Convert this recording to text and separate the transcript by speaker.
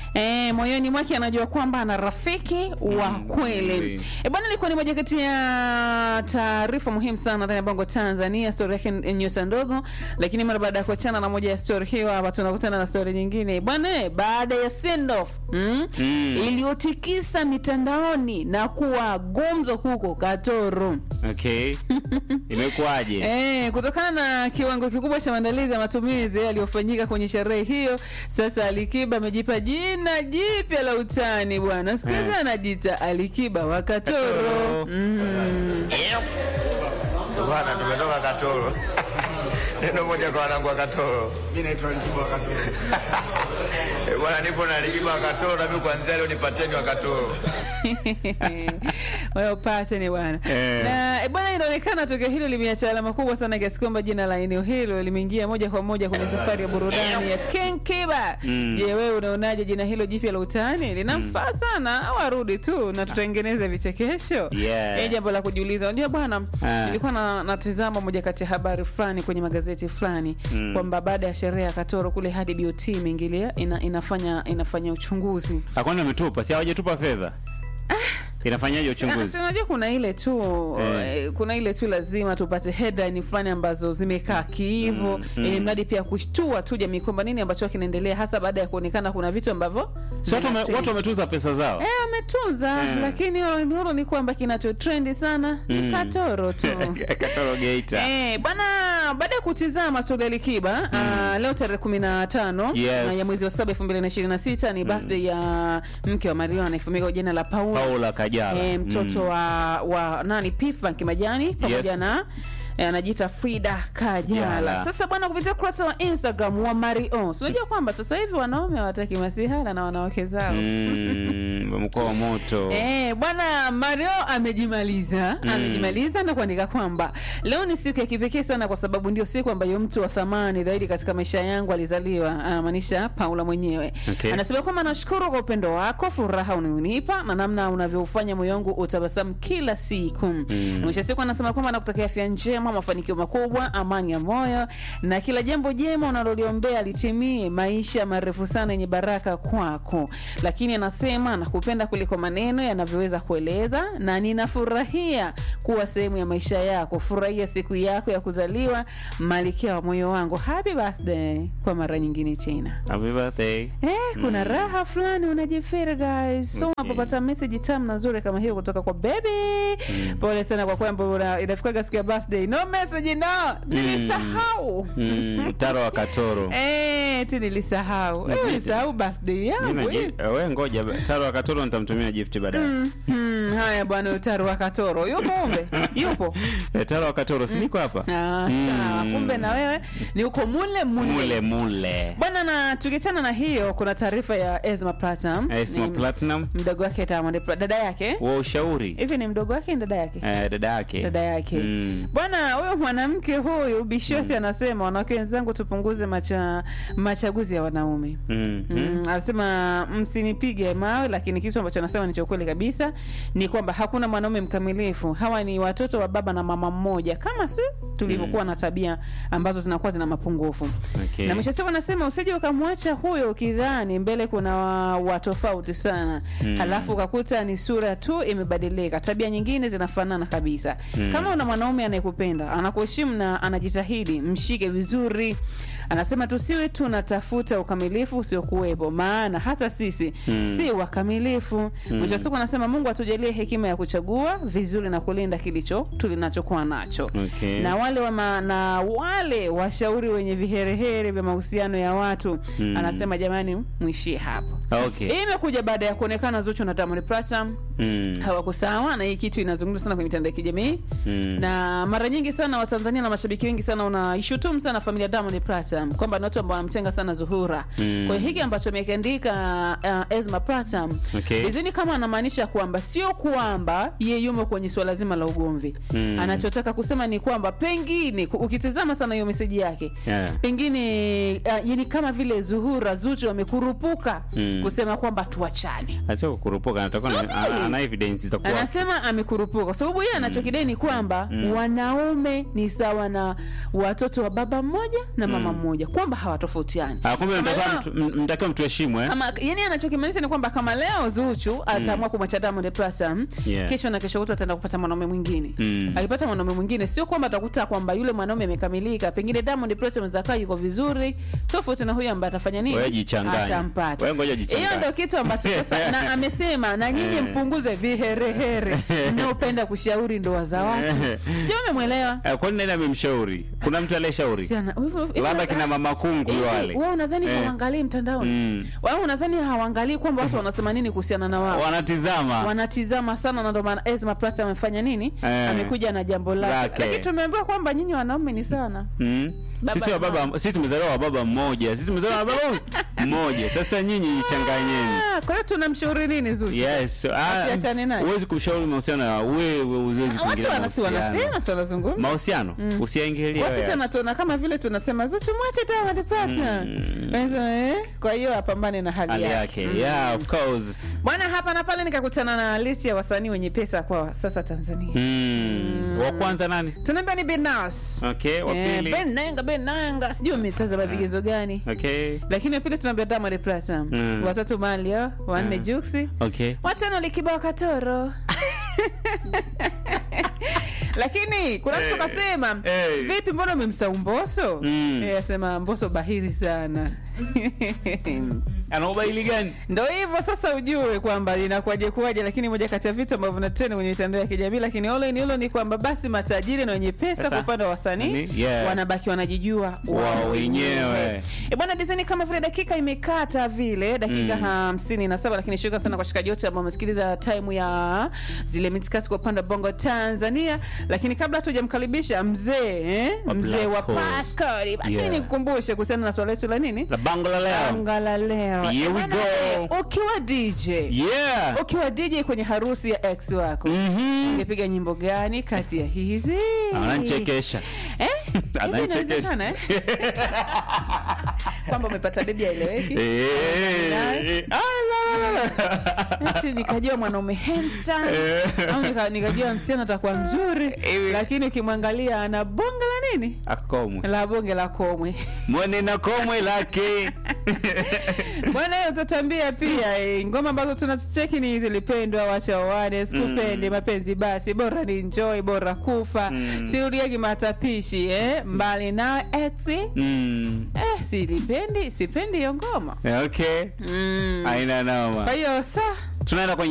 Speaker 1: Eh, moyoni mwake anajua kwamba ana rafiki wa kweli.
Speaker 2: kweli.
Speaker 1: E bwana, ilikuwa ni moja kati ya taarifa muhimu sana ndani ya Bongo Tanzania, stori yake ni nyota ndogo, lakini mara baada ya kuachana na moja ya stori hiyo, hapa tunakutana na stori nyingine bwana, baada ya send off mm,
Speaker 2: Mm.
Speaker 1: iliyotikisa mitandaoni na kuwa gumzo huko Katoro.
Speaker 2: Okay. Imekuwaje?
Speaker 1: Eh, kutokana na kiwango kikubwa cha maandalizi ya matumizi yaliyofanyika kwenye sherehe hiyo, sasa Alikiba amejipa jina jipya la utani bwana. Sikiza,
Speaker 2: Eh.
Speaker 1: anajiita Alikiba wa Katoro.
Speaker 2: Katoro.
Speaker 1: Mm.
Speaker 3: Bwana, tumetoka Katoro. Neno moja kwa wanangu wa Katoro.
Speaker 4: Mimi naitwa Likiba Katoro.
Speaker 3: Eh, Bwana, nipo na Likiba wa Katoro na mimi kuanzia leo nipateni wa Katoro.
Speaker 1: Wewe upate ni bwana.
Speaker 2: Eh.
Speaker 1: Na eh, bwana, inaonekana tukio hilo limeacha alama kubwa sana kiasi kwamba jina la eneo hilo limeingia moja kwa moja kwenye safari ya burudani ya King Kiba.
Speaker 2: Mm.
Speaker 1: Je, wewe unaonaje jina hilo jipya la utani? Linamfaa sana au arudi tu na tutengeneze vichekesho?
Speaker 2: Yeah.
Speaker 1: Eh, jambo la kujiuliza. Unajua bwana,
Speaker 2: Ah.
Speaker 1: nilikuwa na, natizama moja kati ya habari fulani kwenye magazeti fulani
Speaker 2: Mm.
Speaker 1: kwamba baada ya sherehe ya Katoro kule hadi BOT imeingilia ina, inafanya inafanya uchunguzi.
Speaker 2: Hakuna ametupa, si hawajatupa fedha. Inafanyaje
Speaker 1: Ah,
Speaker 2: uchunguzi?
Speaker 1: si unajua kuna ile tu
Speaker 2: Eh.
Speaker 1: eh, kuna ile tu lazima tupate headline fulani ambazo zimekaa kiivo
Speaker 2: Mm,
Speaker 1: mm,
Speaker 2: mm.
Speaker 1: ili mradi pia kushtua tu jamii kwamba nini ambacho kinaendelea hasa baada ya kuonekana kuna vitu ambavyo
Speaker 2: Si watu wame-
Speaker 1: vina
Speaker 2: watu wametuza pesa zao.
Speaker 1: Eh, wametunza
Speaker 2: Eh.
Speaker 1: lakini nuru ni kwamba kinacho trendi sana ni
Speaker 2: Mm.
Speaker 1: katoro tu
Speaker 2: Katoro Geita.
Speaker 1: Eh, bwana baada ya kutizama Swali ya Likiba ah, leo tarehe kumi na tano
Speaker 2: Yes.
Speaker 1: ah, ya mwezi wa saba elfu mbili na ishirini na sita ni birthday ya mke wa Mario anayefahamika kwa jina la Paula
Speaker 2: Paula Kajala.
Speaker 1: eh, mtoto
Speaker 2: Mm.
Speaker 1: wa, wa nani Pifa Kimajani pamoja
Speaker 2: Yes.
Speaker 1: na eh, anajiita Frida Kajala.
Speaker 2: Jala.
Speaker 1: Sasa bwana, kupitia ukurasa wa Instagram wa Mario, si unajua kwamba sasa hivi wanaume hawataki masihara na wanawake zao
Speaker 2: Mm, mkoa wa moto.
Speaker 1: Eh, bwana Mario amejimaliza
Speaker 2: Mm.
Speaker 1: amejimaliza na kuandika kwamba leo ni siku ya kipekee sana kwa sababu ndio siku ambayo mtu wa thamani zaidi katika maisha yangu alizaliwa, anamaanisha Paula mwenyewe.
Speaker 2: Okay.
Speaker 1: Anasema kwamba nashukuru kwa upendo wako, furaha unaonipa na namna unavyoufanya moyo wangu utabasamu kila siku. Mm. Mwisho wa siku anasema kwamba nakutakia afya njema, mafanikio makubwa, amani ya moyo na kila jambo jema unaloliombea litimie, maisha marefu sana yenye baraka kwako. Lakini anasema nakupenda kuliko maneno yanavyoweza kueleza, na ninafurahia kuwa sehemu ya maisha yako. Furahia siku yako ya kuzaliwa, malikia wa moyo wangu. Happy birthday kwa mara nyingine tena.
Speaker 2: Happy birthday.
Speaker 1: Eh, kuna raha fulani unajifeel guys. So
Speaker 2: Okay.
Speaker 1: unapopata message tamu na nzuri kama hiyo kutoka kwa baby. Pole sana kwa kwamba una- inafikaga siku ya birthday. No message no. Nilisahau.
Speaker 2: Mm, Taro wa Katoro.
Speaker 1: Eh, ti nilisahau. Eh, nilisahau birthday yangu.
Speaker 2: Mimi
Speaker 1: eh.
Speaker 2: naji- we ngoja Taro wa Katoro nitamtumia gift baadaye.
Speaker 1: Hmm, haya bwana Utaru wa Katoro. Yupo umbe? Yupo.
Speaker 2: Eh, Taro wa Katoro si niko hapa?
Speaker 1: Ah,
Speaker 2: Mm.
Speaker 1: sawa. Kumbe na wewe ni uko mule mule.
Speaker 2: Mule mule.
Speaker 1: Bwana na tukiachana na hiyo kuna taarifa ya Ezma Platinum.
Speaker 2: Esma
Speaker 1: Ni
Speaker 2: Platinum
Speaker 1: Mdogo wake Diamond Pla- dada yake.
Speaker 2: wa ushauri.
Speaker 1: Hivi ni mdogo wake ni dada yake?
Speaker 2: Eh, dada yake.
Speaker 1: dada yake
Speaker 2: Mm.
Speaker 1: bwana huyo mwanamke huyu bishosi anasema wanawake wenzangu tupunguze macha, machaguzi ya wanaume
Speaker 2: Mm.
Speaker 1: Mm, anasema msinipige mawe lakini kitu ambacho anasema ni cha ukweli kabisa ni kwamba hakuna mwanaume mkamilifu hawa ni watoto wa baba na mama mmoja kama si tulivyokuwa na tabia ambazo zinakuwa zina mapungufu
Speaker 2: Okay.
Speaker 1: na mwisho wa siku anasema usije ukamwacha huyo ukidhani mbele kuna wa, wa tofauti sana
Speaker 2: Mm.
Speaker 1: halafu ukakuta ni sura tu imebadilika tabia nyingine zinafanana kabisa
Speaker 2: Mm.
Speaker 1: kama una mwanaume anayekupenda anakuheshimu na anajitahidi mshike vizuri anasema tusiwe tunatafuta ukamilifu usiokuwepo maana hata sisi
Speaker 2: Mm.
Speaker 1: si wakamilifu mwisho wa siku anasema mungu atujalie hekima ya kuchagua vizuri na kulinda kilicho tulinachokuwa nacho
Speaker 2: Okay.
Speaker 1: na wale wa ma, na wale washauri wenye viherehere vya mahusiano ya watu
Speaker 2: Mm.
Speaker 1: anasema jamani mwishie hapo
Speaker 2: Okay.
Speaker 1: hii imekuja baada ya kuonekana Zuchu na Diamond Platnumz
Speaker 2: Mm.
Speaker 1: hawako sawa, na hii kitu inazungumzwa sana kwenye mitandao ya kijamii
Speaker 2: Mm.
Speaker 1: na mara nyingi sana Watanzania na mashabiki wengi sana wanaishutumu sana familia Diamond Platnumz kwamba ni watu ambao wanamtenga sana Zuhura.
Speaker 2: Mm.
Speaker 1: Kwa hiyo hiki ambacho amekiandika uh, Esma Platnumz
Speaker 2: Okay.
Speaker 1: Bizini kama anamaanisha kwamba sio kwamba ye yumo kwenye suala zima la ugomvi
Speaker 2: Mm.
Speaker 1: anachotaka kusema ni kwamba pengine ku- ukitizama sana hiyo meseji yake
Speaker 2: Yeah.
Speaker 1: pengine uh, yani kama vile Zuhura Zuchu wamekurupuka
Speaker 2: Mm.
Speaker 1: kusema kwamba tuachane
Speaker 2: Sio kukurupuka, anatakuwa na-
Speaker 1: Subiri.
Speaker 2: ana ana evidence za kuwa
Speaker 1: anasema amekurupuka kwa sababu yeye anachokidai ni kwamba
Speaker 2: Mm.
Speaker 1: wanaume ni sawa na watoto wa baba mmoja na mama
Speaker 2: Mm.
Speaker 1: mmoja moja kwamba hawatofautiani
Speaker 2: Ah, kumbe
Speaker 1: Kama
Speaker 2: mtakiwa
Speaker 1: leo-
Speaker 2: mtu- m- mtakiwa mtuheshimu eh?
Speaker 1: kama yani anachokimaanisha ni kwamba kama leo Zuchu ataamua kumwacha Diamond Platnumz
Speaker 2: Yeah.
Speaker 1: kesho na kesho kutwa ataenda kupata mwanaume mwingine
Speaker 2: Mm.
Speaker 1: akipata mwanaume mwingine sio kwamba atakuta kwamba yule mwanaume amekamilika pengine Diamond Platnumz akaa yuko vizuri tofauti na huyu ambaye atafanya nini
Speaker 2: Wewe jichanganye.
Speaker 1: atampata
Speaker 2: Wewe ngoja jichanganye.
Speaker 1: hiyo ndio kitu ambacho sasa na amesema na nyinyi
Speaker 2: Eh.
Speaker 1: mpunguze viherehere mnaopenda kushauri ndoa za watu sijui umemwelewa
Speaker 2: Eh, kwani nani amemshauri kuna mtu aliyeshauri
Speaker 1: Si ana- hivyo- hivyo-
Speaker 2: labda kina mama kungu
Speaker 1: Hivi,
Speaker 2: wale
Speaker 1: wewe unadhani
Speaker 2: Eh.
Speaker 1: hawaangalii mtandaoni
Speaker 2: Mm.
Speaker 1: wewe unadhani hawaangalii kwamba watu wanasema nini kuhusiana na wao
Speaker 2: wanatizama
Speaker 1: wanatizama sana na ndio maana Ezma Plus amefanya nini
Speaker 2: Eh.
Speaker 1: amekuja na jambo lake
Speaker 2: Lake.
Speaker 1: lakini tumeambiwa kwamba nyinyi wanaume ni sana
Speaker 2: Mm.
Speaker 1: Baba
Speaker 2: sisi wa
Speaker 1: na
Speaker 2: baba sisi tumezaliwa wa baba mmoja sisi tumezaliwa wa baba mmoja sasa nyinyi jichanganyeni
Speaker 1: Ah, kwa hiyo tunamshauri nini Zuchu
Speaker 2: yes ah,
Speaker 1: Asiachane naye.
Speaker 2: huwezi kushauri mahusiano ya wewe huwezi
Speaker 1: watu
Speaker 2: kuingilia
Speaker 1: wanasi
Speaker 2: mahusiano
Speaker 1: wanasema si wanazungumza
Speaker 2: mahusiano usiaingilie
Speaker 1: watu
Speaker 2: wewe.
Speaker 1: sana tuona kama vile tunasema Zuchu mwache Diamond Platnumz Wanasema, eh, kwa hiyo apambane na hali
Speaker 2: hali
Speaker 1: yake
Speaker 2: yake yeah of course
Speaker 1: bwana hapa na pale nikakutana na listi ya wasanii wenye pesa kwa sasa Tanzania
Speaker 2: mm. wa kwanza nani
Speaker 1: tunaambia ni Benas
Speaker 2: okay wa
Speaker 1: Eh,
Speaker 2: pili
Speaker 1: Ben Nanga Ben Nanga sijui umetazama vigezo gani
Speaker 2: okay
Speaker 1: lakini wa pili tunaambia Diamond Platnumz
Speaker 2: Mm.
Speaker 1: watatu Malia wanne
Speaker 2: Mm.
Speaker 1: Juksi
Speaker 2: okay
Speaker 1: watano Likibao Katoro lakini kuna mtu
Speaker 2: Eh,
Speaker 1: kasema
Speaker 2: eh.
Speaker 1: vipi mbona umemsahau Mbosso
Speaker 2: Mm.
Speaker 1: Eh, asema Mbosso bahiri sana
Speaker 2: ana ubaili gani
Speaker 1: ndo hivyo sasa ujue kwamba inakuwaje kuwaje lakini moja kati ya vitu ambavyo vinatrend kwenye mitandao ya kijamii lakini all in all ni kwamba basi matajiri na wenye pesa
Speaker 2: Pesa.
Speaker 1: kwa upande wa wasanii
Speaker 2: Nani? Yeah.
Speaker 1: wanabaki wanajijua
Speaker 2: Wao wenyewe.
Speaker 1: E bwana design kama vile dakika imekata vile dakika
Speaker 2: Mm.
Speaker 1: hamsini na saba lakini shukrani sana kwa shikaji wote ambao wamesikiliza time ya zile mitikasi kwa upande wa bongo tanzania lakini kabla hatujamkaribisha mzee eh?
Speaker 2: Wa
Speaker 1: mzee wa
Speaker 2: Blasco.
Speaker 1: pascori basi
Speaker 2: Yeah.
Speaker 1: nikukumbushe kuhusiana na swala letu la nini
Speaker 2: la bango la leo
Speaker 1: anga la leo
Speaker 2: Here we
Speaker 1: Bwana,
Speaker 2: go.
Speaker 1: eh, ukiwa dj
Speaker 2: yeah
Speaker 1: ukiwa dj kwenye harusi ya ex wako
Speaker 2: mhm
Speaker 1: ungepiga nyimbo gani kati ya hizi
Speaker 2: ananichekesha
Speaker 1: Eh? Hivi
Speaker 2: Ananichekesha.
Speaker 1: inawezekana, eh? kwamba umepata bebi aeleweki
Speaker 2: Eh, ah, la, la, la.
Speaker 1: Ati nikajua mwanaume handsome au nika- nikajua msichana atakuwa mzuri
Speaker 2: Hivi.
Speaker 1: lakini ukimwangalia ana bonge la nini
Speaker 2: akomwe
Speaker 1: la bonge la komwe
Speaker 2: mwene na komwe lake
Speaker 1: bwana hiyo utatambia pia eh, ngoma ambazo tunacheki ni zilipendwa wacha wawane sikupende mapenzi basi bora ni enjoy bora kufa
Speaker 2: Mm.
Speaker 1: sirudiagi matapishi eh? mbali na ex
Speaker 2: Mm.
Speaker 1: eh, silipendi sipendi hiyo ngoma
Speaker 2: okay
Speaker 1: mm.
Speaker 2: aina noma
Speaker 1: kwa hiyo sa
Speaker 2: tunaenda kwenye